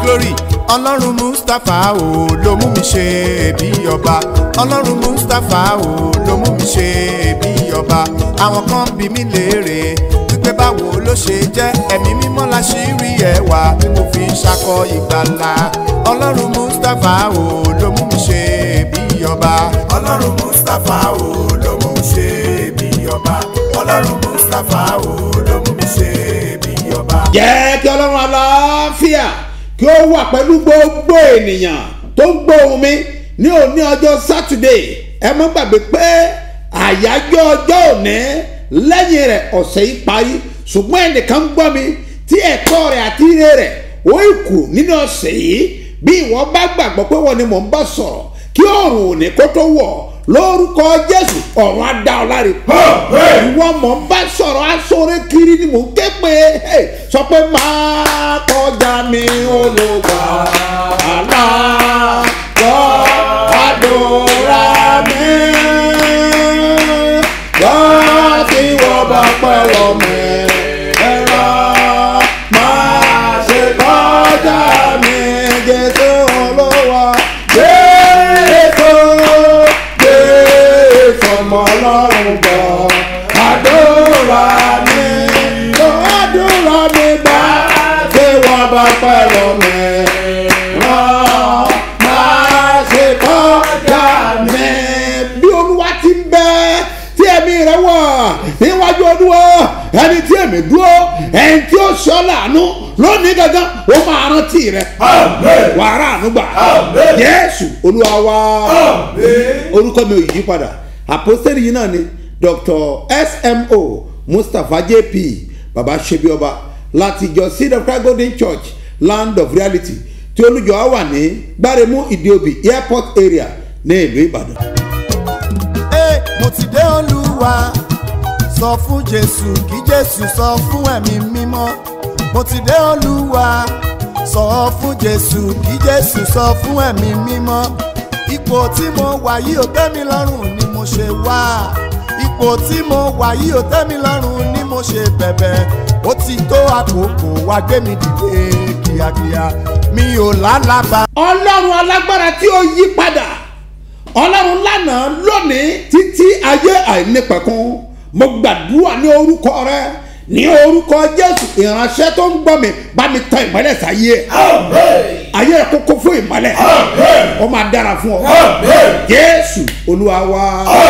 glory ọlọ́run mustapha o ló mú mi ṣe bí ọba ọlọ́run mustapha o ló mú mi ṣe bí ọba àwọn kan bí mi léèrè wípé báwo ló ṣe jẹ́ ẹ̀mí mímọ́ la ṣì rí ẹwà tí mo fi ń ṣakọ ìgbàlà ọlọ́run mustapha o ló mú mi ṣe bí ọba ọlọ́run mustapha o ló mú mi ṣe bí ọba ọlọ́run mustapha o ló mú mi ṣe bí ọba. jẹ́ kí ọlọ́run aláfíà kí ó wà pẹ̀lú gbogbo ènìyàn tó ń gbóhùn mi ní òní ọjọ́ sátidé ẹ má gbàgbé pé àyájọ́ ọjọ́ òní lẹ́yìn rẹ̀ ọ̀sẹ̀ yìí parí ṣùgbọ́n ẹnìkan gbọ́ mi tí ẹ̀kọ́ rẹ̀ àti ire rẹ̀ ó kù nínú ọ̀sẹ̀ yìí bí ìwọ bá gbàgbọ́ pé wọ́n ni mò ń bá sọ̀rọ̀ kí ọ̀run òní kó tó wọ̀ lórúkọ jésù ọ̀run á dá ọ láre. ìwọ mọ̀ ń bá sọ̀rọ̀ aṣọ́rẹ́ kiri ni mò ń ké pé sọ pé máa kọjá mi olùgbà àlá gbọ́ àdúrà mi. gbọ́ tí wọ́n bá pẹ́ lọ mi. ẹ̀rọ máa ṣe kọjá mi jésù olówó jésù jésù ọmọ ọlọ́run gbọ́ àdúrà mi àdúrà mi gbà tí wọ́n bá pẹ́ lọ mi. ràn máa ṣe kọjá mi. bí olúwa ti ń bẹ tí ẹ̀mí rẹ̀ wà níwájú olúwa ẹni tí èmi dúró ẹni tí ó sọ láàánú lónìí gangan ó máa rántí rẹ wàrà ànúgbà jésù olúwa wa orúkọ mi ò yí padà àpòsílẹ̀ yìí náà ni dr smo mustapha jp baba sebioba láti ìjọ seed of christ golden church land of reality tí olùjọ á wà ní gbáremú ìdíòbí airport area ní ìlú ìbàdàn. Ẹ, mo ti dé olúwa sọ fún jésù kí jésù sọ fún ẹ̀mí mímọ́ mo ti dé olúwa sọ fún jésù kí jésù sọ fún ẹ̀mí mímọ́ ipò tí mo wà yìí ò tẹ́ mi lọ́rùn ni mo ṣe wá ipò tí mo wà yìí ò tẹ́ mi lọ́rùn ni mo ṣe bẹ̀bẹ̀ ó ti tó àkókò wá gbé mi dìde kíákíá mi ò lálàbà. ọlọ́run alágbára tí ó yí padà ọlọ́run lánàá lónìí títí ayé àìnípẹ̀kun mo gbàdúrà ní orúkọ rẹ ní orúkọ jésù ìránṣẹ́ tó ń gbọ́ mi bá mi tọ ìmọ́lẹ̀ sáyé ẹ̀ ayé ẹ̀ kókó fún ìmọ́lẹ̀ ó máa dára fún ọ jésù olúwa wa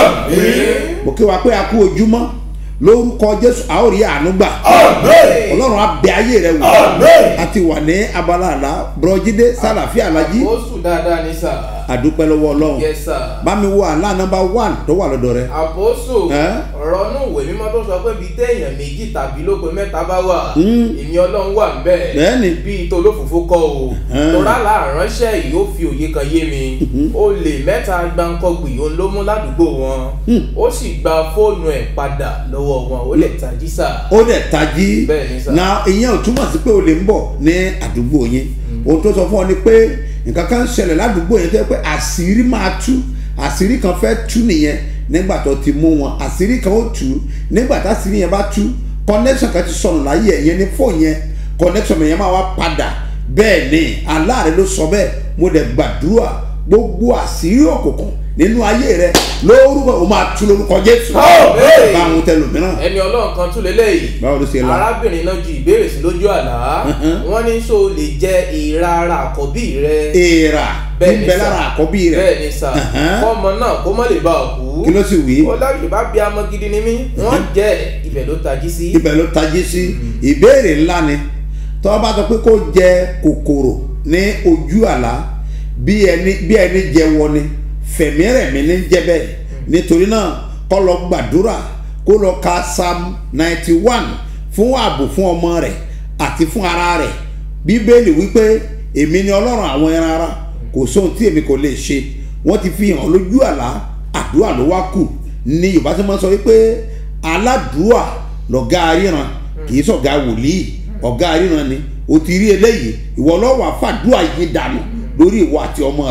mo kí wa pé a kú ojúmọ́ lórúkọ jésù a ó rí àánú gbà ọlọ́run á bẹ ayé rẹ wò a ti wà ní abala àlá bùrọ̀jídé sálàfíà alájí ó sùn dáadáa ní sà. àdúpẹ́ lọ́wọ́ ọlọ́run yes sir. bá mi wo àlá nọmba one tó wà lọ́dọ̀ rẹ. àpòsù Ẹ́? ọ̀rọ̀ inú ìwé mímọ́ tó sọ pé bíi téèyàn méjì tàbí lóko mẹ́ta bá wà èmi ọlọ́run wà ń bẹ̀ Bẹ́ẹ̀ni. bíi tolófòfó kọ́ o Ẹ́. torá làáránṣẹ́ yìí ó fi òye kan yé mi ó lè mẹ́ta gbáǹkọ́gbì òun ló mú ládùúgbò wọn ó sì gba fóònù ẹ̀ padà lọ́wọ́ wọn ó lè tají sà. ó dẹ̀ tají Bẹ́ẹ̀ni sà. na ìyẹn ò túmọ̀ sí pé o lè ń bọ̀ ní àdúgbò yín ohun tó sọ fún ọ ni pé nǹkan kan ń ṣẹlẹ̀ ládùúgbò yẹn tó yẹ pé àṣírí máa tú àṣírí kan fẹ́ tú nìyẹn nígbà tó ti mú wọn àṣírí kan ó tú nígbà táṣírí yẹn bá tú connection kan ti sọnù láyé ẹ̀ yẹn ní fóònù yẹn connection yẹn máa wá padà bẹ́ẹ̀ ni aláàrẹ ló sọ bẹ́ẹ̀ mo dẹ̀ gbàdúrà gbogbo àṣírí òkùnkùn nínú ayé rẹ lórúkọ o máa tú lórúkọ jésù Àmín. bá àwọn tẹlòmíràn ẹni ọlọ́run kan tún lélẹ́yìí báwo ló ṣe la. arábìnrin náà ju ìbéèrè sí lójú àlá wọ́n ní so lè jẹ ìra ara àkọ́bí rẹ èèrà Bẹ́ẹ̀ni níbẹ̀ sà. lára àkọ́bí rẹ̀ bẹ́ẹ̀ ni sà Ẹ̀hẹ́n. kọ́mọ náà kó má lè bá ọ kú kí ló sì wí ó láyé bá bí amọ gidi ni mí wọ́n jẹ́ ibẹ̀ ló tají sí. ibẹ̀ ló tají sí ìbéèrè ńlá ni tọ́ bá sọ pé kó jẹ kòkòrò ní ojú àlá bí ẹni bí ẹni jẹ wọ ni fẹ̀mí rẹ̀mí ní jẹ́ bẹ́ẹ̀ nítorí náà kó lọ gbàdúrà kó lọ ka psalm ninety one fún ààbò fún ọmọ rẹ̀ àti fún ara rẹ̀ bíbélì wípé èmi ni ọlọ́run àwọn ẹran ara kò sóhun tí èmi kò lè ṣe wọ́n ti fi hàn lójú àlá àdúrà ló wá kù ní yorùbá tí wọ́n sọ wípé aládùúà lọ̀gá aríran kì í sọ̀gá wòlíì ọ̀gá aríran ni o ti rí eléyìí ìwọ lọ́wọ́ àfàdúà yìí dànù lórí ìwọ àti ọmọ rẹ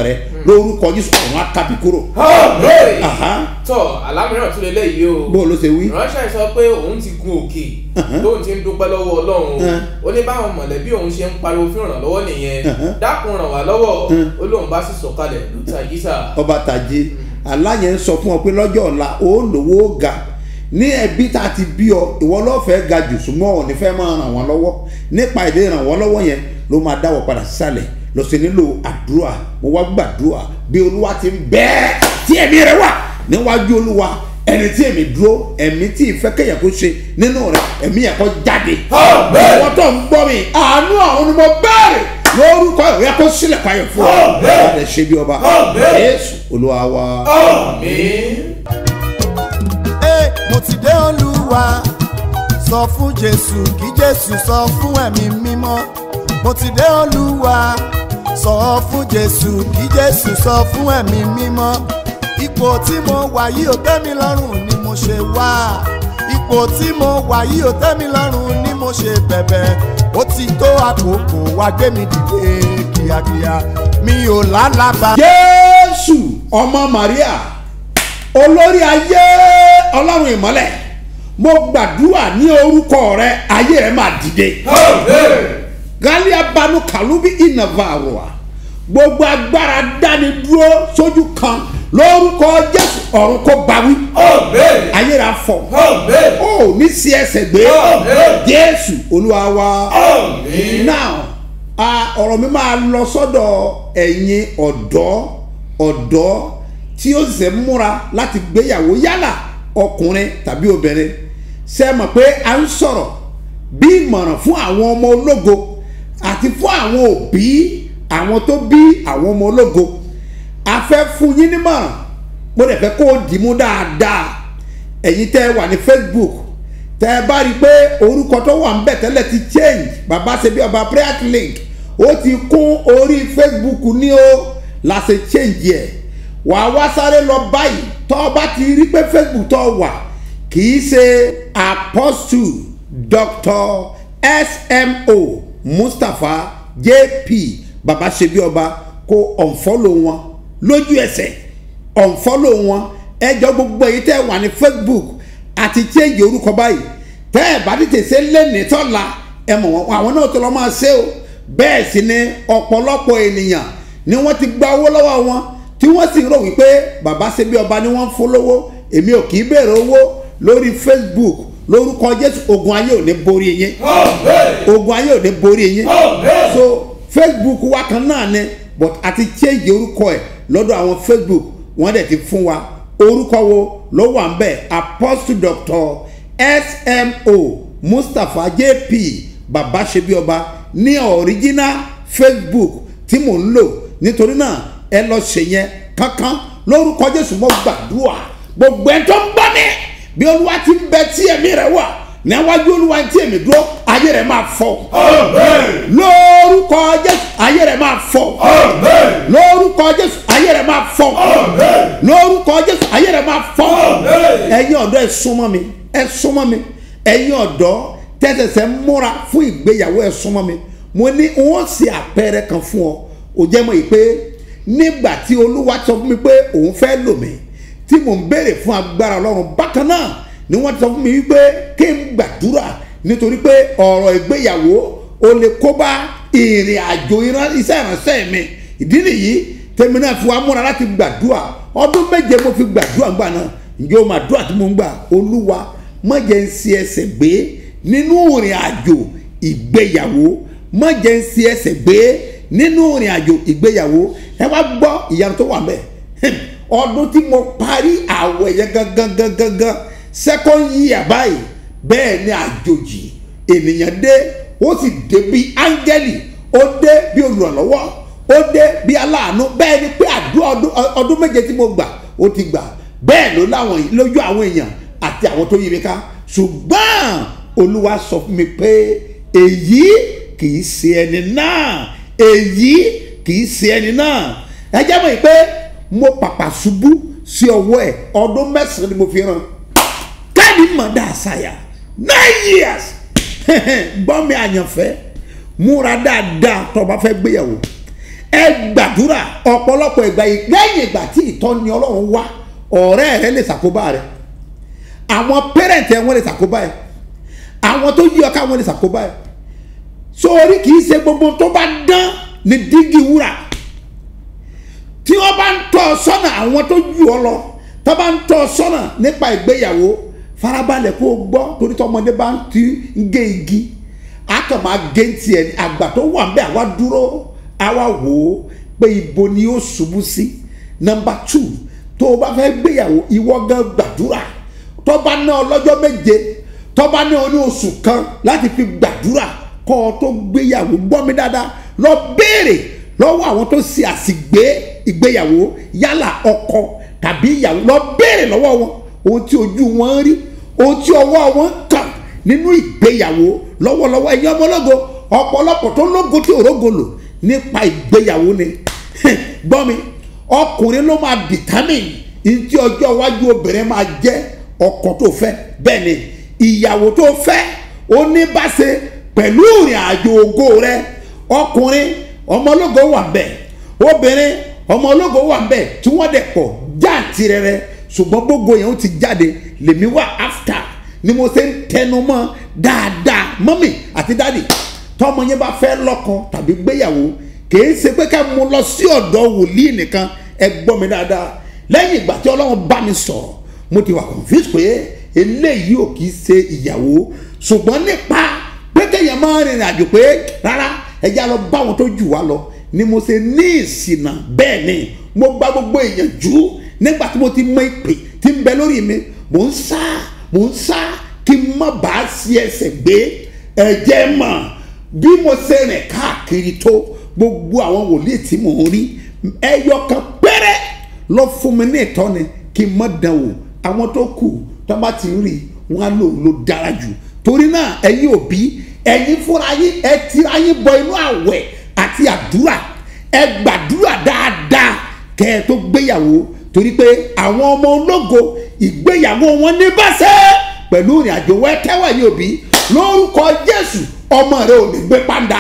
lórúkọ jésù ọ̀run akábí kúrò. Àmín. Aha. tọ́ alámìíràn tún lélẹ̀ yìí o bó ló ṣe wí. ìránṣẹ́ sọ pé òun ti gun òkè tóun ti ń dúpẹ́ lọ́wọ́ ọlọ́run Uh-huh. ó ní báwọn mọ̀lẹ́bí òun ṣe ń pariwo fún ìrànlọ́wọ́ nìyẹn Uh-huh. dákun ràn wá lọ́wọ́ ó lóun bá sì sọ̀kalẹ̀ lùtà yísà ọba tàjé aláyẹn ń sọ fún ọ pé lọ́jọ́ ọ̀la ó lówó ó ga ní ẹbí tá a ti bí ọ ìwọ lọ́fẹ̀ẹ́ ga jù súnmọ́ ọ̀ nífẹ̀ẹ́ máa ràn wọ́n lọ́wọ́ nípa ìdè ràn wọ́n lọ́wọ́ yẹn ló máa dáwọ́ padà sísàlẹ̀ lọ sí nílò àdúrà mo wá gbàdúrà bí olúwa ti ń bẹ́ẹ̀ tí ẹ̀mí rẹ wà níwájú olúwa ẹni tí èmi dúró ẹ̀mí tí ìfẹ́ kẹ̀yẹ̀ kó ṣe nínú rẹ ẹ̀mí yẹn kó jáde ìwọ tó ń gbọ́ mi àánú àwọn ni mo bẹ̀rẹ̀ lórúkọ ìwé kó sílẹ̀ payọ̀ fún ọ láti ṣe bí ọba jésù olúwa wa. àmín. Ẹ, mo ti dé olúwa sọ fún jésù kí jésù sọ fún ẹ̀mí mímọ́ mo ti dé olúwa sọ fún jésù kí jésù sọ fún ẹ̀mí mímọ́ ipò tí mo wà yìí ò tẹ́ mi lọ́rùn ni mo ṣe wá ipò tí mo wà yìí ò tẹ́ mi lọ́rùn ni mo ṣe bẹ̀bẹ̀ ó ti tó àkókò wá gbé mi dìde kíákíá mi ò lálàbà. jésù ọmọ maria olórí ayé ọlọ́run ìmọ́lẹ̀ mo gbàdúrà ní orúkọ rẹ ayé rẹ máa dìde galia banu kalubi inavaroa gbogbo agbára dáni dúró sójú kan lórúkọ jésù ọ̀run kó bawí ayé rẹ afọ ó ní sí ẹsẹ̀ gbé jésù olúwa wa now a ọ̀rọ̀ mi máa lọ sọ́dọ̀ ẹ̀yin ọ̀dọ́ ọ̀dọ́ tí ó sì ṣe múra láti gbéyàwó yálà ọkùnrin tàbí obìnrin ṣe mọ̀ pé a ń sọ̀rọ̀ bí ìmọ̀ràn fún àwọn ọmọ ológo àti fún àwọn òbí àwọn tó bí àwọn ọmọ ológo a fẹ́ fún yín nímọ̀ràn mo dẹ̀ fẹ́ kó o dì mú dáadáa ẹ̀yin tẹ́ ẹ wà ní facebook tẹ́ ẹ bá rí i pé orúkọ tó wà ń bẹ̀ tẹ́lẹ̀ ti change bàbá ṣe bí ọba prayer link ó ti kún orí facebook ní o la ṣe change yẹ wà á wá sáré lọ báyìí tọ́ ọ bá ti rí pé facebook tó wà kì í ṣe apostle dr smo mustapha jp bàbá ṣe bí ọba kó unfollow wọn lójú ẹsẹ̀ unfollow wọn ẹjọ́ gbogbo èyí tẹ́ wà ní facebook àti change orúkọ báyìí tẹ́ ẹ̀ bá tètè ṣe lẹ́nìí tọ́la ẹ mọ̀ wọn àwọn náà tó lọ́ máa ṣe o bẹ́ẹ̀ sì ni ọ̀pọ̀lọpọ̀ ènìyàn ni wọ́n ti gba owó lọ́wọ́ wọn tí wọ́n sì rò wípé bàbá ṣe bí ọba ni wọ́n ń fún lówó èmi ò kì í béèrè owó lórí facebook lórúkọ jésù ogun ayé ò ní borí yín ogun ayé ò ní borí yín so facebook wa kan náà ni but àti change orúkọ ẹ̀ lọ́dọ̀ àwọn facebook wọ́n dẹ̀ ti fún wa orúkọ wo ló wà ń bẹ̀ apostle doctor smo mustapha jp baba ṣebíọba ní original facebook tí mò ń lò nítorí náà ẹ lọ ṣe yẹn kankan lórúkọ jésù mọ gbàdúrà gbogbo ẹ tó ń gbọ́ mi bí olúwa ti ń bẹ tí ẹ̀mí rẹ wà níwájú olúwa tí èmi dúró ayé rẹ máa fọ lórúkọ jésù ayé rẹ máa fọ lórúkọ jésù ayé rẹ máa fọ lórúkọ jésù ayé rẹ máa fọ ẹ̀yin ọ̀dọ́ ẹ súnmọ́ mi ẹ súnmọ́ mi ẹ̀yin ọ̀dọ́ tẹsẹsẹ múra fún ìgbéyàwó ẹ súnmọ́ mi mo ní wọn ṣe àpẹẹrẹ kan fún ọ ò jẹ́ mọ́ yìí pé nígbà tí olúwa sọ fún mi pé òun fẹ́ lò mí tí mò ń béèrè fún agbára ọlọ́run bákan náà ni wọ́n ti sọ fún mi wípé kí n gbàdúrà nítorí pé ọ̀rọ̀ ìgbéyàwó o lè kó bá ìrìn àjò iṣẹ́ ìránṣẹ́ mi ìdí nìyí tèmi náà fi wá múra láti gbàdúrà ọdún méje mo fi gbàdúrà gbà náà ǹjẹ́ o máa dúrà tí mo ń gbà olúwa má jẹ́ ń ṣe ẹsẹ̀ gbé nínú ìrìn àjò ìgbéyàwó má jẹ́ ń ṣe ẹsẹ̀ gbé nínú ìrìn àjò ìgbéyàwó ẹ wá gbọ́ ìyanu tó wà mẹ́ ọdún tí mo parí àwọ̀ ẹ̀yẹ gangan gangan gangan second year báyìí bẹ́ẹ̀ ni àjòjì ènìyàn dé ó sì dé bí áńgẹ́lì ó dé bí olùrànlọ́wọ́ ó dé bí aláàánú bẹ́ẹ̀ ni pé àdúrà ọdún méje tí mo gbà ó ti gbà bẹ́ẹ̀ ló láwọn lójú àwọn èèyàn àti àwọn tó yí mi ká ṣùgbọ́n olúwa sọ fún mi pé èyí kì í ṣe ẹni náà èyí kì í ṣe ẹni náà ẹ jẹ́ mọ̀ pé mo pàpà ṣubú sí ọwọ́ ẹ̀ ọdún mẹ́sàn-án ni mo fi ràn káàdì mọ̀dá àṣàyà nine years gbọ́ mi àyànfẹ́ múra dáadáa tó o bá fẹ́ gbéyàwó ẹ gbàdúrà ọ̀pọ̀lọpọ̀ ìgbà yìí lẹ́yìn ìgbà tí ìtọ́ni ọlọ́run wá ọ̀rẹ́ rẹ lè ṣàkóbá rẹ àwọn pẹ́rẹ́ǹtì ẹ wọ́n lè ṣàkóbá ẹ àwọn tó yí ọ ká wọ́n lè ṣàkóbá ẹ sórí kì í ṣe gbogbo tó bá dán ní dígí wúrà tí wọ́n bá ń tọ́ ọ sọ́nà àwọn tó jù ọ lọ tó bá ń tọ́ ọ sọ́nà nípa ìgbéyàwó farabalẹ̀ kó o gbọ́ torí tọmọdé bá ń ti ń gé igi a kàn máa gé tiẹ̀ ní àgbà tó wà nbẹ àwa dúró àwa wò ó pé ibo ni ó ṣubú sí nọmba tù tó o bá fẹ́ gbéyàwó ìwọ gan gbàdúrà tó bá ná ọ lọ́jọ́ méje tó bá ná ọ ní oṣù kan láti fi gbàdúrà kọ́ ọ tó gbéyàwó gbọ́ mi dáadáa lọ béèrè lọ́wọ́ àwọn tó ṣe àsìgbé ìgbéyàwó yálà ọkọ tàbí ìyàwó lọ béèrè lọ́wọ́ wọn ohun tí ojú wọn rí ohun tí ọwọ́ wọn kàn nínú ìgbéyàwó lọ́wọ́lọ́wọ́ ẹ̀yin ọmọlógo ọ̀pọ̀lọpọ̀ tó lógo tí òrógo lò nípa ìgbéyàwó ni gbọ́ mi ọkùnrin ló máa determine ní tí ọjọ́ iwájú obìnrin máa jẹ́ ọkọ tó fẹ́ bẹ́ẹ̀ ni ìyàwó tó fẹ́ ó ní bá ṣe pẹ̀lú ìrìn àjò ògo rẹ ọkùnrin ọmọlógo wà bẹ́ẹ̀ obìnrin ọmọlógo wà bẹ́ẹ̀ tí wọ́n dẹ̀ pọ̀ jáàntìrẹrẹ ṣùgbọ́n gbogbo yẹn ó ti jáde lèmi wà after ni mo ṣe ń tẹnu mọ́ dáadáa mọ́mì àti dáàdì tọ́mọ yẹn bá fẹ́ lọ́kàn tàbí gbéyàwó kìí ṣe pé ká mú lọ sí ọ̀dọ̀ wòlíì nìkan ẹ gbọ́ mi dáadáa lẹ́yìn ìgbà tí ọlọ́run bá mi sọ̀rọ̀ mo ti wà confused pé eléyìí ò kìí ṣe ìyàwó ṣùgbọ́n nípa pé kéèyàn máa rìnrìn àjò pé rárá ẹ já lọ bá wọn tó jù wá lọ ni mo ṣe ní ìsìnà bẹ́ẹ̀ ni mo gba gbogbo èèyàn jù nígbà tí mo ti mọ ìpè tí ń bẹ lórí mi mò ń sá mò ń sá kí n má bàa sí ẹsẹ̀ gbé ẹ̀jẹ̀ mọ̀ bí mo ṣe rìn káàkiri tó gbogbo àwọn wòlíì tí mò ń rí ẹyọ kan péré lọ fún mi ní ìtọ́ni kí n má dán wò àwọn tó kù tó bá ti rí wọn á lò ló dára jù torí náà ẹ̀yin òbí ẹ̀yin fúnra yín ẹ tira yín bọ inú àwẹ̀ àti àdúrà ẹ gbàdúrà dáadáa kẹ́ ẹ tó gbéyàwó torí pé àwọn ọmọ ológo ìgbéyàwó wọn ní báṣẹ́ pẹ̀lú ìrìn àjò wẹ́tẹ́wẹ̀ yìí òbí lórúkọ jésù ọmọ rẹ ò ní gbé pàǹdà.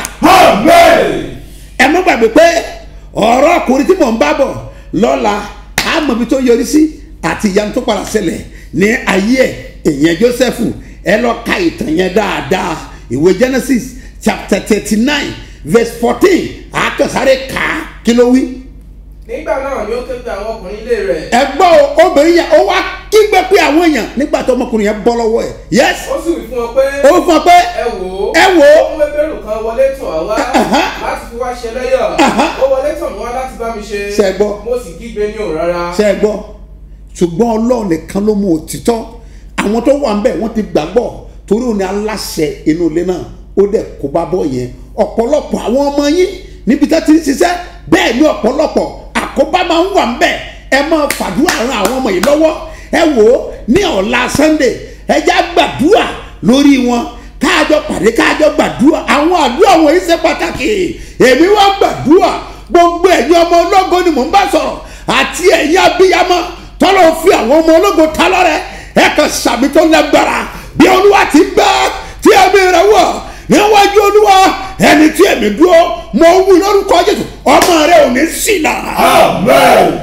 ẹ má gbàgbé pé ọ̀rọ̀ ọkùnrin tí mò ń bá bọ̀ lọ́la àmọ̀bí tó yọrí sí àti ìyanu tó padà ṣẹlẹ̀ ní ayé ẹ̀ èèyàn joseph ẹ lọ ka ìtàn yẹn dáadáa ìwé genesis chapter thirty nine verse fourteen àkàsáré kà á kí ló wí nígbà náà ni ó ké pe àwọn ọkùnrin ilé rẹ̀ ẹgbọ́n o obìnrin yẹn ó wá kígbe pé àwọn èèyàn nígbà tó ọmọkùnrin yẹn bọ́ lọ́wọ́ ẹ̀ yes ó sì wí fún wọn pé ó fún ọ pé ẹ wò ó ẹ wò ó ó mú ebèrú kan wọlé tọ̀ wá Aha. láti fi wá ṣe lẹ́yọ̀ Aha. ó wọlé tọ̀ mí wá láti bá mi ṣe Ṣé ẹ gbọ́? mo sì kígbe ní òun rárá ṣe é gbọ́ ṣùgbọ́n ọlọ́run nìkan ló mú òtítọ́ àwọn tó wà ń bẹ̀ wọ́n ti gbàgbọ́ torí òun ni aláṣẹ inú ilé náà ó dẹ̀ kó bá bọ́ yẹn ọ̀pọ̀lọpọ̀ àwọn ọmọ yín níbi tó ti ń ṣiṣẹ́ bẹ́ẹ̀ ni ọ̀pọ̀lọpọ̀ àkóbá máa ń wà ń bẹ̀ ẹ máa fàdúrà ran àwọn ọmọ yìí lọ́wọ́ ẹ wò ó ní ọ̀la sunday ẹ já gbàdúrà lórí wọn káàjọ pàdé káàjọ gbàdúrà àwọn àdúrà wọn yìí ṣe pàtàkì èmi wá gbàdúrà gbogbo ẹ̀yin ọmọ ológo ni mò ń bá sọ̀rọ̀ àti ẹ̀yin abiyamọ tọ́lọ́ fi àwọn ọmọ ológo ta lọ́rẹ́ ẹ kàn sàmì tó lágbára bí olúwa ti gbá tí ẹ̀mí rẹ̀ wọ̀ níwájú olúwa ẹni tí ẹ̀mí dúró mọ̀ ń wí lórúkọ jésù ọmọ rẹ̀ ò ní ṣìnà. Ẹ,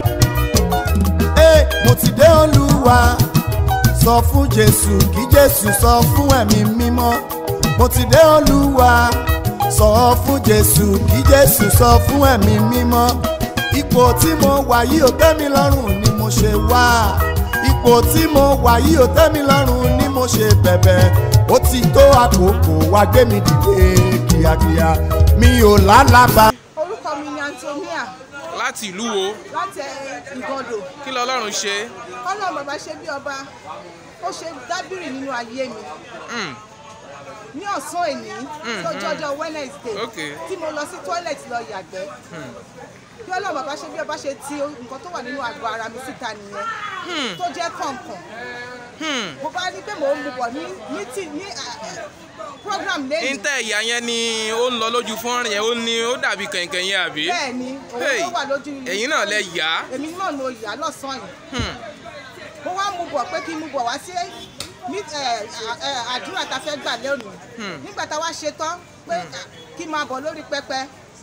mo ti dé olúwa sọ fún jésù kí jésù sọ fún ẹ̀mí mímọ́ mo ti dé olúwa sọ fún jésù kí jésù sọ fún ẹ̀mí mímọ́ ipò tí mo wà yìí ò tẹ́ mi lọ́rùn ni mo ṣe wá ipò tí mo wà yìí ò tẹ́ mi lọ́rùn ni mo ṣe bẹ̀bẹ̀ ó ti tó àkókò wá gbé mi dìde kíákíá mi ò lálàbà. orúkọ mi ni antonia láti ìlú wo láti ìgàndò kí lọ́lọ́run ṣe ọlọ́run bàbá ṣe bí ọba ó ṣe dábìrì nínú ayé mi ní ọ̀sán èní lọ́jọ́ ọjọ́ wednesday Ok. tí mo lọ sí toilet lọ yàgbẹ́ bí ọlọ́run bàbá ṣe bí ọba ṣe ti nǹkan tó wà nínú àgọ́ ara mi síta nìyẹn tó jẹ́ kọ̀ọ̀kan mo bá rí pé mò ń mu bọ̀ ní meeting ní ah, eh, program lẹ́yìn níta ẹ̀yà yẹn ni ó ń lọ lójú fọ́nrán yẹn ó ní ó dàbí kẹ̀kẹ́ yẹn àbí. bẹ́ẹ̀ ni òun Hey, ló wà lójú ẹ̀yin náà lẹ yà á. èmi náà ló yà á lọ́sàn-án yìí mo wá mú bọ̀ pé kí n mú bọ̀ wá sí ní ẹ, ẹ, àdúrà tá a fẹ́ gbà lónìí nígbà tá a wá ṣe tán pé à, kí n máa bọ̀ lórí pẹpẹ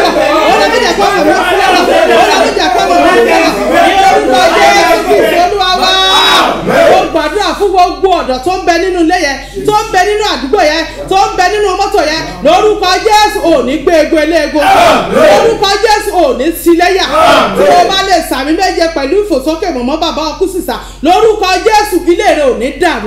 ọ̀rọ̀ mi jẹ́ kó ọ̀rọ̀ mi fẹ́ràn ọ̀rọ̀ mi jẹ́ kó ọ̀rọ̀ mi fẹ́ràn ní orúkọ jésù kristu olúwa wá ó gbàdúrà fún gbogbo ọ̀dọ́ tó ń bẹ nínú ilé yẹn tó ń bẹ nínú àdúgbò yẹn tó ń bẹ nínú mọ́tò yẹn lórúkọ jésù ò ní gbé ego eléego lórúkọ jésù ò ní síléyà tí o bá lè sàmì méje pẹ̀lú ìfòsókè mọ̀mọ́ bàbá ọkú sísà lórúkọ jésù ilé rẹ ò ní dàrú.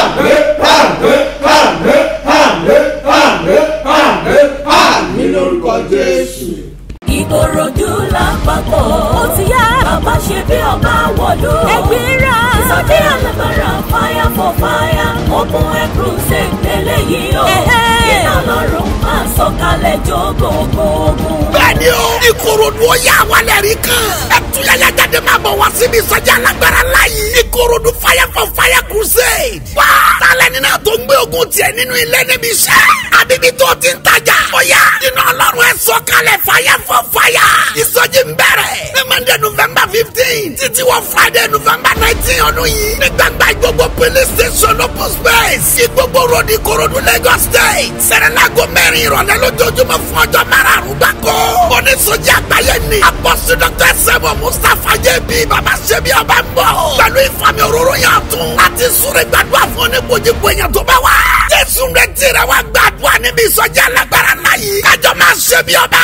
àmì lórúkọ jésù. ìkòròdú lápapọ̀ ó ti yá bàbá ṣe bí ọba wọ̀lú. ẹgbẹ́ra ìsọjí alágbára fire for fire open air crusade lélẹ́yìí o. iná lọ́rùn máa sọ̀kalẹ̀ jó gbogbo ogun. bẹ́ẹ̀ni o ìkòròdú ó yà wálẹ̀ rí kan. ẹtúyẹyẹ jáde máa bọ̀ wá síbi ìsọjí alágbára láyé. ìkòròdú fire for fire crusade. wá tálẹ̀ nínú tó ń gbé ogun tiẹ̀ nínú ilé níbi iṣẹ́. àbíbí tó ti ń tajà. ó yá iná ọlọ́run ẹ̀ sọ̀kalẹ̀ fire for fire. ìsọjí ń bẹ̀rẹ̀ ní monday november fifteen títí wọ friday november nineteen ọdún yìí. ní gbàgbà gbogbo police station open space. sí gbogbo road ìkòròdú lagos state. sẹ̀rẹ̀lágò mẹ́rin ìrọ̀lẹ́ lójoojúmọ́ fún ọjọ́ márùn-ún gbàgbọ́. oníṣòjì àgbáyé ni. apọ́sí dr sẹ́wọ̀n mustapha jẹ́bi baba ṣẹ́bi ọba ń bọ̀. pẹ̀lú ìfàmì òróró yàn tún. láti súré gbàdúrà fún oníkojúkọ èèyàn tó bá wà. jésù rẹ̀ tẹ̀rẹ̀ wá gbàdúrà níbi ìsọjí alágbára náà yìí. kájọ máa ṣẹ́bi ọba.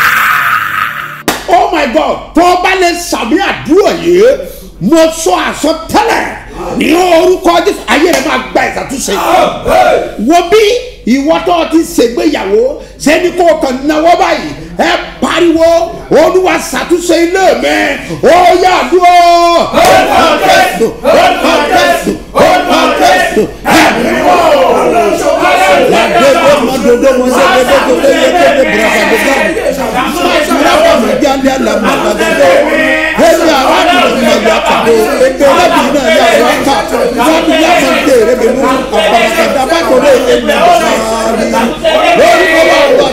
oh my god tó o bá lè sàmì àdúrà yìí mo sọ àsọtẹ́lẹ̀ ní orúkọ jésù ayé rẹ máa gba ìṣàtúnṣe wo bí ìwọ tó o ti ṣègbéyàwó sẹ́ni kó o kàn náwó báyìí ẹ pariwo olúwa ṣàtúnṣe ilé mi ó yà dúró. Orúkọ Jésù, orúkọ Jésù, orúkọ Jésù, ẹ̀mí wò. Wàdédé mọ́dodo mọ́sẹ́dédé tó lé yékéde bùrọ̀kàdégbà. Mìíràn mi jáde àlàmàlàdédé. Ẹ̀yà arákùnrin máa yà kàdé. Ètò ọlọ́bìnrin náà yà wá kà. Wọ́n ti yà kàn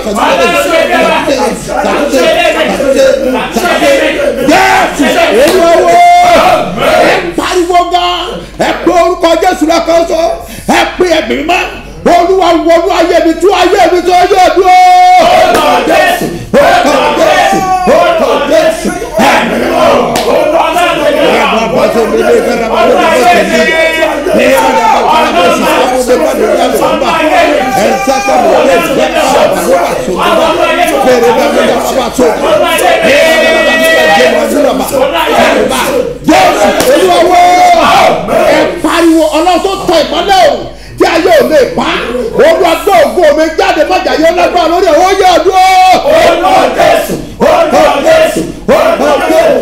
jésù olúwo ẹ pariwo gan ẹ pé orúkọ jésù lọ́kàn sọ ẹ pé ẹ̀mí mímọ́ olúwa wọnú ayé mi tú ayé mi tó yé dúró. orúkọ jésù orúkọ jésù orúkọ jésù ẹ̀mí mímọ́. ẹ bá bá tó mi lé bẹ́ẹ̀ bá lórí bó tẹ̀lé ní ọ̀dà bàbá mi lè sọ fún mi bá lórí àlọ́ bá ẹ̀ ń sẹ́kọ̀ mi lè jẹ́ bàbá ló bá tó mi bá fèrè bá mi lè bá tó mi ní ọ̀dà bàbá mi lè jẹ́ bàbá ló bá fèrè bá jésù olúwa ẹ pariwo ọlọ́run tó tọ ìmọ́lẹ̀ o tí ayé ò lè pa olúwa gbé ògo mi jáde mọ́jà yẹn lágbára lórí ẹ̀ ó yẹ ọdún o. orúkọ jésù orúkọ jésù orúkọ jésù.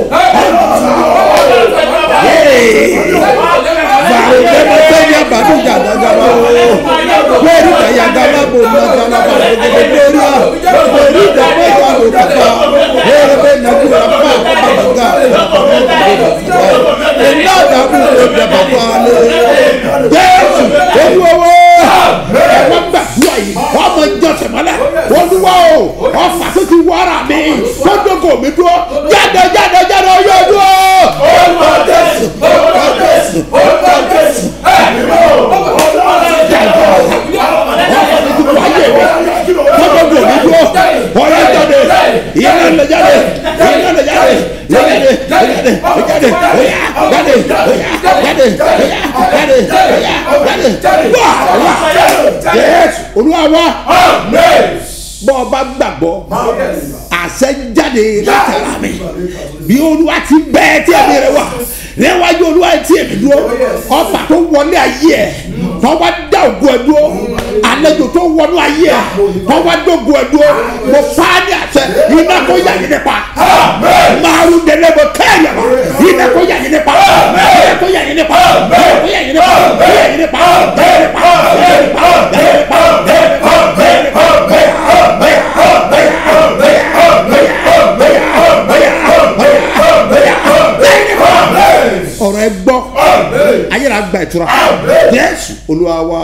Bàrò lẹ́nu sẹ́yìn àbádùjà dàgàbà o. Bẹ́ẹ̀ni kàyà gàmà bò ní ọjà lábà gbogbo lórí à. Bẹ́ẹ̀ni ìdàgbẹ́ ìyá ló kàkà. Bẹ́ẹ̀ni bẹ́ẹ̀ nàkú rà fún àkọ́bà dàgà. Iná àdàbò ló dàbà fún alẹ́. Jésù olúwo ẹ̀wọ́n gbàdúrà yìí ọmọ ìjọsìn mọ́lẹ̀ olúwa o ọfà tó ti wọ́ra mi tó dógò mi dúró jáde jáde jáde ó yóò dúró. orúkọ jésù orúkọ jésù orúkọ jésù ẹ̀mí mọ́ jáde ọfà tó ti wọ́ ayé mi tó dógò mi dúró ọ̀rẹ́ jáde ìyẹn lè jáde ìyẹn lè jáde jáde jáde jáde oya jáde oya jáde oya jáde oya jáde wá wá yẹsù olúwa wá bọ́ ọ bá gbàgbọ́ àṣẹ jáde látara mi bí olúwa ti bẹ́ẹ̀ tí ẹ̀mí rẹ wà níwájú olúwa tí èmi dúró ọfà tó wọlé ayé ẹ̀ tó wá dá ògùn ẹ̀ dúró àlejò tó wọnú ayé ẹ̀ tó wá dógùn ẹ̀ dúró mo fa ní àṣẹ iná kó yà yín nípa màrún délé mo kẹ́ẹ̀yà wá iná kó yà yín nípa iná kó yà yín nípa iná kó yà yín nípa kó yà yín nípa kó yà yín nípa kó yà yín nípa kó yà yín nípa kó yà yín nípa kó yà yín nípa ọ̀rọ̀ ẹ gbọ́ ayélujára gba ìtura jésù olúwa wa.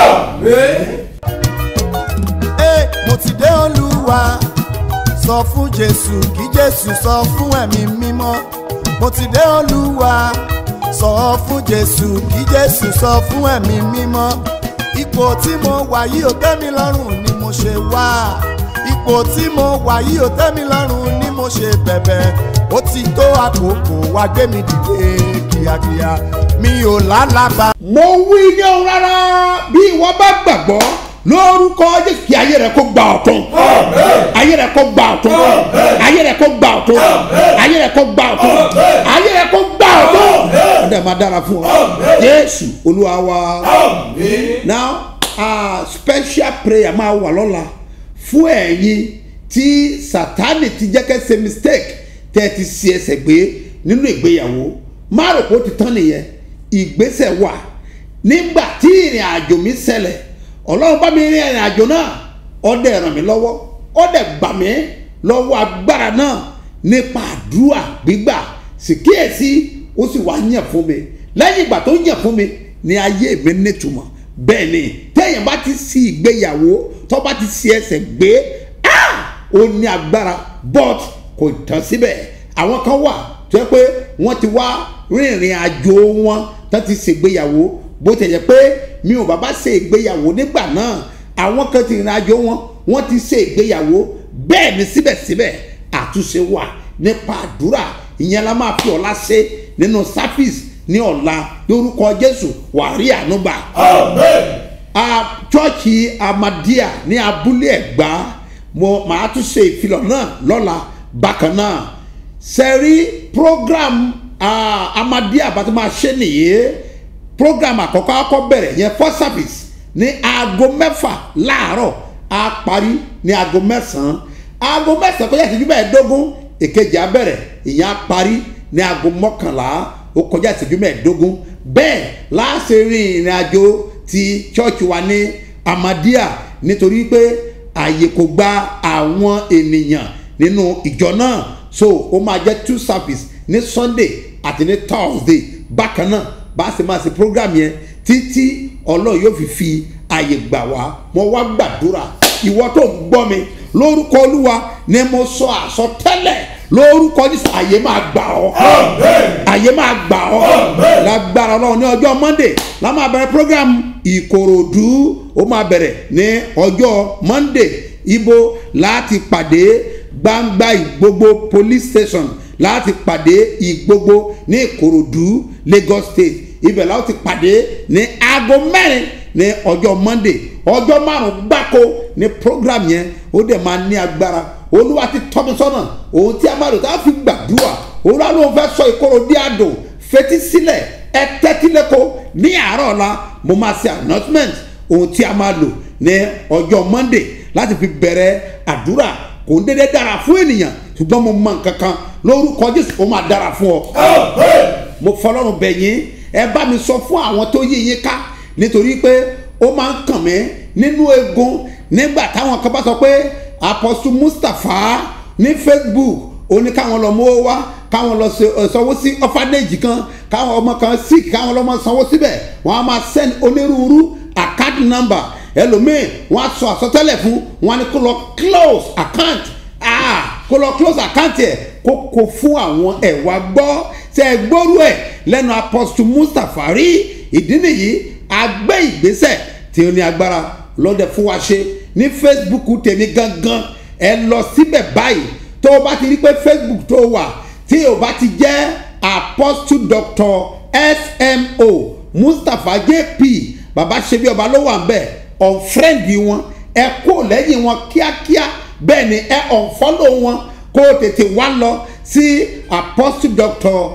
Ee, mo ti dé olúwa sọ fún jésù kí jésù sọ fún ẹ̀mí mímọ́ mo ti dé olúwa sọ fún jésù kí jésù sọ fún ẹ̀mí mímọ́ ipò tí mo wà yìí ò tẹ́ mi lọ́rùn ni mo ṣe wá ipò tí mo wà yìí ò tẹ́ mi lọ́rùn ni mo ṣe bẹ̀bẹ̀ ó ti tó àkókò wá gbé mi dìde kíákíá mi ò lálàbà. mo wí ní ohun rárá bí ìwọ bá gbàgbọ́ lórúkọ jésù kí ayé rẹ kó gba ọ̀tún ayé rẹ kó gba ọ̀tún ayé rẹ kó gba ọ̀tún ayé rẹ kó gba ọ̀tún ayé rẹ kó gba ọ̀tún ó dẹ̀ máa dára fún ọ jésù olúwa wa now uh, special prayer máa wà lọ́la fún ẹ̀yin tí sátani ti jẹ́ kẹ́ ṣe mistake tẹ́ ẹ ti ṣe ẹsẹ̀ gbé nínú ìgbéyàwó má rò pé ó ti tán nìyẹn ìgbésẹ̀ wà nígbà tí ìrìn àjò mi ṣẹlẹ̀ ọlọ́run bá mi rin ìrìn àjò náà ọdẹ ràn mí lọ́wọ́ ọdẹ gbà mí lọ́wọ́ agbára náà nípa àdúrà gbígbà sì kíyèsí ó sì wá yàn fún mi lẹ́yìn ìgbà tó yàn fún mi ní ayé mi nítumọ̀ bẹ́ẹ̀ ni téèyàn bá ti sí ìgbéyàwó tó bá ti sí ẹsẹ̀ gbé ah! ó ní agbára but kò tán síbẹ̀ àwọn kan wà tó yẹ pé wọ́n ti wá rìnrìn àjò wọn tó ti ṣègbéyàwó bó ti yẹ pé mi ò bàbá ṣe ìgbéyàwó nígbà náà àwọn kan ti rìn àjò wọn wọ́n ti ṣe ìgbéyàwó bẹ́ẹ̀ ni síbẹ̀síbẹ̀ àtúnṣe wà nípa àdúrà ìyẹn la máa fi ọ̀la ṣe nínú sáfíìsì ní ọ̀la lórúkọ jésù wàá rí ànúgbà. a chọ́ọ̀chì amadia ní abúlé ẹ̀gbá mo màá tún ṣe ìfilọ̀ náà lọ́la bákan náà sẹ́rí program uh, amadia bá tó máa ṣe nìyí program àkọ́kọ́ akọ́ bẹ̀rẹ̀ yẹn first service ní aago mẹ́fà láàárọ̀ a parí ní aago mẹ́sàn-án aago mẹ́sàn-án kọjá ìṣẹ́jú mẹ́ẹ̀ẹ́dógún èkejì á bẹ̀rẹ̀ ìyẹn á parí ní aago mọ́kànlá ó kọjá ìṣẹ́jú mẹ́ẹ̀ẹ́dógún bẹ́ẹ̀ láàṣẹ rin ìrìn àjò ti church wa ní amadia nítorí pé àyè kò gba àwọn ènìyàn nínú ìjọ náà so ó máa jẹ́ two service ní sunday àti ní thursday bákan náà bá a ṣe máa ṣe program yẹn títí ọlọ́run yóò fi fi àyè gbà wá mo wá gbàdúrà ìwọ tó ń gbọ́ mi lórúkọ olúwa ni mo sọ àsọtẹ́lẹ̀ lórúkọ jésù àyè máa gbà ọ́ àyè máa gbà ọ́ lágbára ọlọ́run ní ọjọ́ monday la máa bẹ̀rẹ̀ program ìkòròdú ó máa bẹ̀rẹ̀ ní ọjọ́ monday ibo láti pàdé gbangba ìgbogbo police station láti pàdé ìgbogbo ní ìkòròdú lagos state ibẹ̀ láti pàdé ní aago mẹ́rin ní ọjọ́ monday ọjọ́ márùn-ún gbáko ní program yẹn ó dẹ̀ máa ní agbára olúwa ti tọ́ mi sọ́nà ohun tí a máa lò tá a fi gbàdúrà olúwa ló ń fẹ́ sọ ìkorò dí àdùn fetí sílẹ̀ ẹ tẹ́tí lẹ́kọ̀ọ́ ní àárọ̀ ọ̀la mo máa ṣe announcement ohun tí a máa lò ní ọjọ́ monday láti fi bẹ̀rẹ̀ àdúrà kò ń dédé dára fún ènìyàn ṣùgbọ́n mo mọ nǹkan kan lórúkọ jésù ó máa dára fún ọ. mo fọlọ́run bẹ̀ yín ẹ bá mi sọ fún àwọn tó yí yín ká nítorí pé ó máa ń kàn mí nínú egun nígbà táwọn kan bá sọ pé apostle mustapha ní facebook ó ní káwọn lọ mówó wá káwọn lọ sanwó sí orphanage kan káwọn ọmọ kan sick káwọn lọ sanwó síbẹ̀ wọ́n á máa send onírúurú account number ẹlòmíì wọ́n á sọ àsọtẹ́lẹ̀ fún wọn á ní kó lọ close account ah kó lọ close account ẹ̀ kó kó fún àwọn ẹ̀wà gbọ́ tẹ́ ẹ gbóru ẹ̀ lẹ́nu apostle mustapha rí ìdí nìyí agbẹ́ ìgbésẹ̀ tí ó ní agbára lọ́dẹ fún wa ṣe ní facebook tèmi gangan ẹ lọ síbẹ̀ báyìí tó o bá ti rí pé facebook tó wà tí o bá ti jẹ́ apostle doctor smo mustapha jp baba ṣebi ọba ló wà ń bẹ̀ unfriend wọn ẹ kó lẹ́yìn wọn kíákíá bẹ́ẹ̀ ni ẹ unfollow wọn kó o tètè wá lọ sí apostle doctor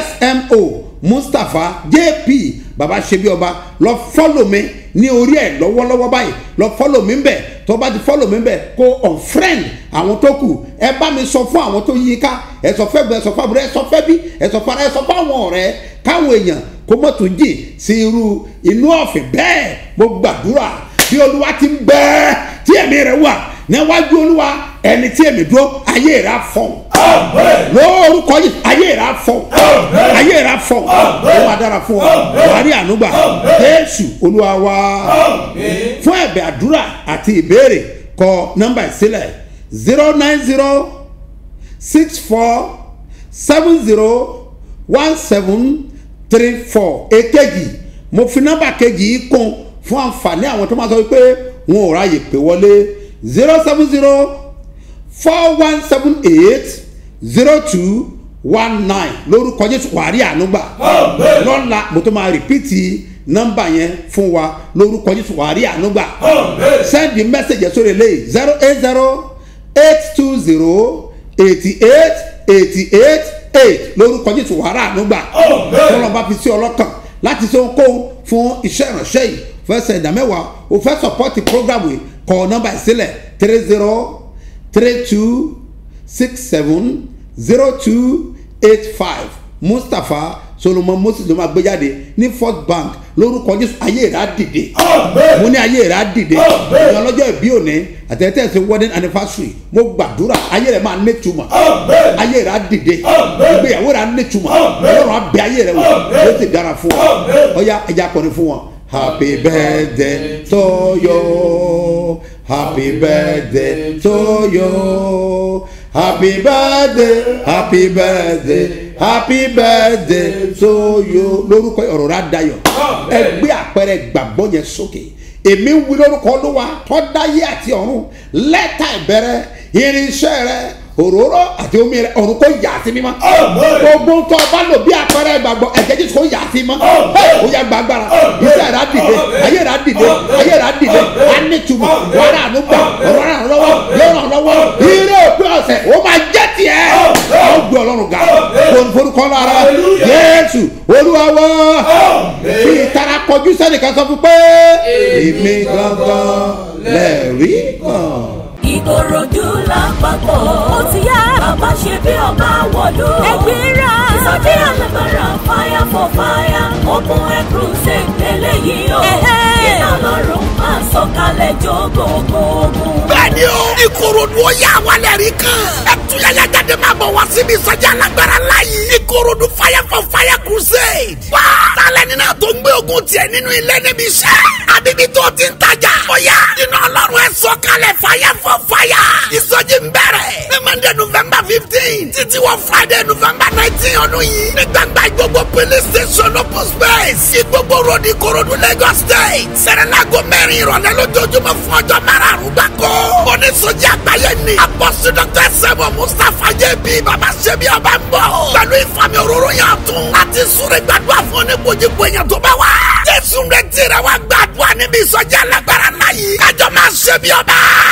smo mustapha jp baba ṣebi ọba lọ follow mi ní orí ẹ lọ́wọ́lọ́wọ́ báyìí lọ follow mi bẹ̀ tó bá ti follow mi bẹ̀ kó unfriend àwọn tó kù ẹ bá mi sọ fún àwọn tó yí ká ẹ sọ fẹ́ bẹ ẹ sọ fún àbúrò ẹ sọ fẹ́ bí ẹ sọ fún ara ẹ sọ fún àwọn ọ̀rẹ́ káwọn èèyàn kó mọ̀ tó jìn sí irú inú ọ̀fìn bẹ́ẹ̀ mo gbàdúrà bí olúwa ti ń bẹ́ẹ̀ tí ẹ̀mí rẹ̀ wà níwájú olúwa ẹni tí èmi dúró ayé rà fọ̀n lórúkọ yìí ayé rà fọ̀n ayé rà fọ̀n ó máa dára fún ọ wàárí ànúgbà jésù olúwa wá fún ẹ̀bẹ̀ àdúrà àti ìbéèrè kọ nọ́mbà ìsílẹ̀ zero nine zero six four seven zero one seven three four èkejì mo fi nọ́mbà kejì yìí kún fún àǹfààní àwọn tó máa sọ pé wọn ò ráyè pé wọlé zero seven zero four one seven eight zero two one nine lórúkọ jésù wàárí ànúgbà lọ́la mo tó máa rìpíìtì nọ́mbà yẹn fún wa lórúkọ jésù wàárí ànúgbà send the message sórí eléyìí zero eight zero eight two zero eighty eight eighty eight eight lórúkọ jésù wàárí ànúgbà tọ́lọ́ba fi sí ọlọ́kàn láti ṣe ohunkóhun fún iṣẹ́ ìránṣẹ́ yìí fẹsẹ̀ ìdámẹ́wàá o fẹ́ sọpọ́tì program yìí kọ nọ́mbà ìsílẹ̀ three zero three two six seven zero two eight five mustapha solomon moses ló máa gbé jáde ní first bank lórúkọ jésù ayé rà dìde mo ní ayé rà dìde ìyẹn ọlọ́jọ́ ìbí òní àtẹ̀tẹ̀ ṣe wedding anniversary mo gbàdúrà ayé rẹ̀ máa nítumọ̀ ayé rà dìde ìgbéyàwó rà nítumọ̀ ọlọ́run abẹ ayé rẹ̀ wò ó ti dára fún ọ ọyá ẹja kọrin fún wọn. Happy birthday to you. Happy birthday to you. Happy birthday, happy birthday, happy birthday to you. Lórúkọ ọ̀rọ̀ rà dayọ̀. Ẹ gbé àpẹẹrẹ gbàgbọ́ yẹn sókè. Èmi wí lórúkọ olúwa tọ́dáyé àti ọ̀run lẹ́tà ìbẹ̀rẹ̀ irinṣẹ́ rẹ̀ òróró àti omi rẹ ọ̀run kò yà sí mímọ́. gbogbo tó o bá lò bí àpẹẹrẹ gbàgbọ́ ẹ̀jẹ̀ jésù kò yà sí mọ́. ó yà gbàgbára iṣẹ́ rà dìde ayé rà dìde ayé rà dìde á ní túmọ̀ wọ́n rà ló gbà ọ̀rọ̀ rà lọ́wọ́ yóò ràn lọ́wọ́ ire òpin ọ̀sẹ̀ ó máa jẹ́ tiẹ̀. ó gbé ọlọ́run ga forúkọ lára jésù olúwa wá fi ìtara kọjú sẹ́nìkan sọ fún pé èmi gangan lẹ́ẹ̀rí kan ìkòròdú lápapọ̀ ó ti yá bàbá ṣe bí ọba wọ̀lú ẹgbẹ́ra ìsọjí alágbára fire for fire open air crusade eléyìí o iná lọ́rùn máa sọ̀kalẹ̀ jó gbogbo ogun. bẹ́ẹ̀ni o ìkòròdú ó yà wálẹ̀ rí kan ẹ̀túnyẹ̀yẹ̀ jáde jáde máa bọ̀ wá síbi ìsọjí alágbára láyé. ìkòròdú fire for fire crusade. wá tálẹ̀ nínú tó ń gbé ogun tiẹ̀ nínú ilé níbi iṣẹ́. àbíbí tó ti ń tajà. ọ̀yá iná ọlọ́run ẹ̀ sọ kalẹ̀ fire for fire. ìsọjí ń bẹ̀rẹ̀. ní monday november fifteen títí wọ friday november nineteen ọdún yìí. ní gbàgbà gbogbo police station open space. sí gbogbo road ìkòròdú lagos state. sẹ̀rẹ̀lágò mẹ́rin ìrọ̀lẹ́ lójoojúmọ́ fún ọjọ́ márùn-ún gbàgbọ́. oníṣòjì àgbáyé ni. apọ́sí dr sẹ́wọ̀ mustapha jẹ́bi baba ṣẹ́bi ọba ń bọ̀. pẹ̀lú ìfami òróró yàn tún. láti súré gbàdúrà fún oníkojúkọ èèyàn tó bá wá. jésù rẹ̀ tẹ̀rẹ̀ wá gbàdúrà níbi ìsọjí alágbára náà yìí. kájọ máa ṣẹ́bi ọba.